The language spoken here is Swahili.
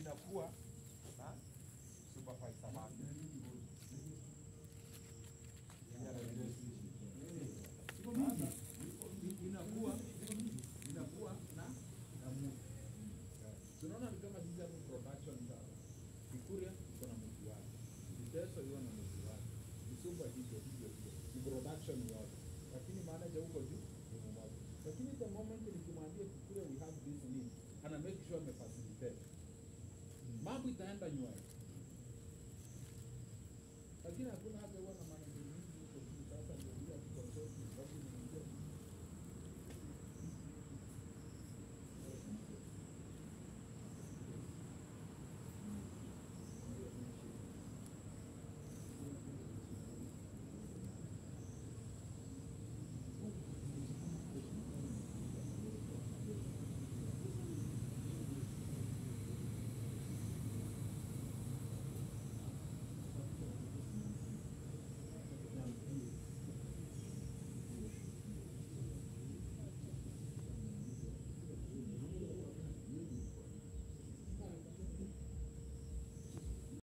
inakuwa na supervisor wake. Sasa i- inakuwa inakuwa na na mtu. Tunaona ni kama sisi hapo production sasa. Kikuria iko na mtu wake. Mteso iko na mtu wake. Kisumba hivyo hivyo hivyo. Ni production yote. Lakini manager huko juu ni mmoja. Lakini the moment nikimwambia Kikuria we have this need, ana make sure ame facilitate. Mambo itaenda nywele. Lakini hakuna hata